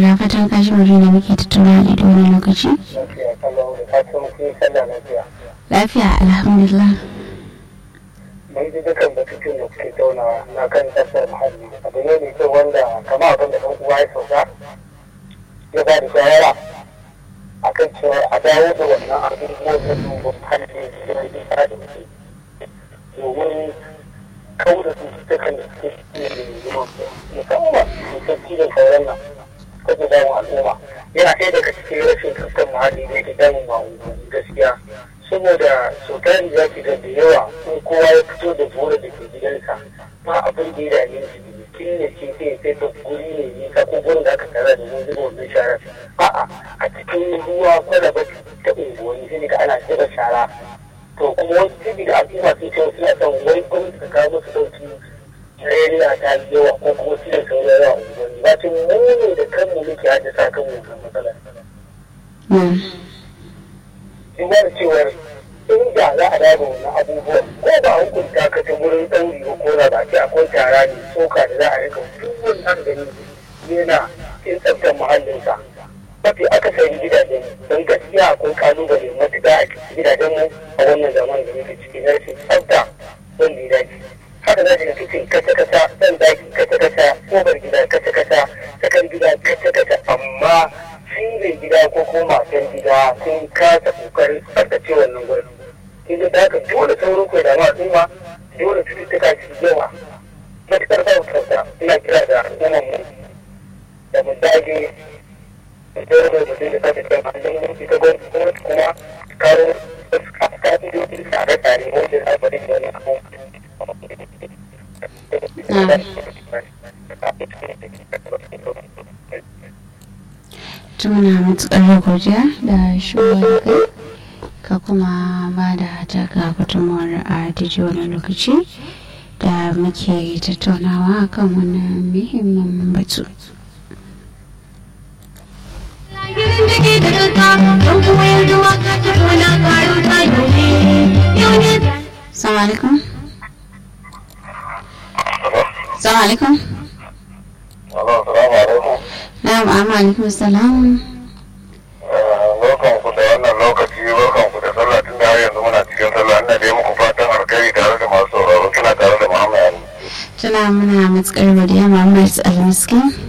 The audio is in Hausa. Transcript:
da fatan ka ji mutum da muke tattauna da wani lokaci lafiya kalau da fatan kun sallah lafiya lafiya alhamdulillah mun ji dukan batutuwan da kuke taunawa na kan tsaftar muhalli abu ne mai kyau wanda kama abin da ɗan uwa ya sauka ya ba da shawara akan cewa a dawo da wannan abubuwan da duba muhalli da ya yi da muke domin kawo da cututtukan da suke cikin yanzu musamman cutar cizon sauran nan kada damu al'umma yana ɗaya daga cikin rashin tsaftar muhalli da yake damun ma'unguwanni gaskiya saboda sautari za ki ga da yawa in kowa ya fito da bora da ke gidansa ba abin da ya dame shi kin ne ce sai sai ta guri ne nisa ko gurin da aka tara da mun zuba wannan sharar a'a a cikin ruwa kwalaba ta unguwanni sai ga ana zuba shara to kuma wasu sai da al'umma sun ce suna son wai gwamnati ta kawo musu ɗauki rariya ta yi yawa ko kuma su da sauran yawa unguwanni ba tun mu ne da kanmu muke haddasa kanmu wannan matsalar. in ba da cewar inda za a dawo wannan abubuwan ko ba a hukunta ka ta wurin ɗauri ba ko na ba ce akwai tara ne soka da za a rika duk wani aka gani yana in tsaftar muhallinsa mafi akasari gidajen don gaskiya akwai kalubale matuƙa a cikin gidajen mu a wannan zaman da muke ciki na rashin tsafta wanda ya dace haka za ka kicin kasa kasa ɗan daki kasa kasa kofar gida kasa kasa tsakar gida kasa kasa amma single gida ko kuma matan gida sun kasa kokarin tsaftace wannan gurin inda da haka dole sauran ku da al'umma dole cututtuka su yawa matuƙar ba tsafta ina kira da al'ummar mu da mu dage da dole da mutum da tsaftace mahallin mu ita gwamnati kuma karo ka'idoji tsare-tsare wanda za a bari da wani abu muna matuƙar godiya da shigowa kai ka kuma ba da taka gudunmawar a daidai wani lokaci da muke tattaunawa kan wannan muhimmin batu. Salamu alaikum. Salamu alaikum. Na'am, amma alaikum salam. Barkan ku da wannan lokaci, barkan ku da sallah tun da har yanzu muna cikin sallah ina da muku fatan alkhairi tare da masu sauraro suna tare da Muhammad Ali. Tuna muna matuƙar godiya Muhammad Almiskin.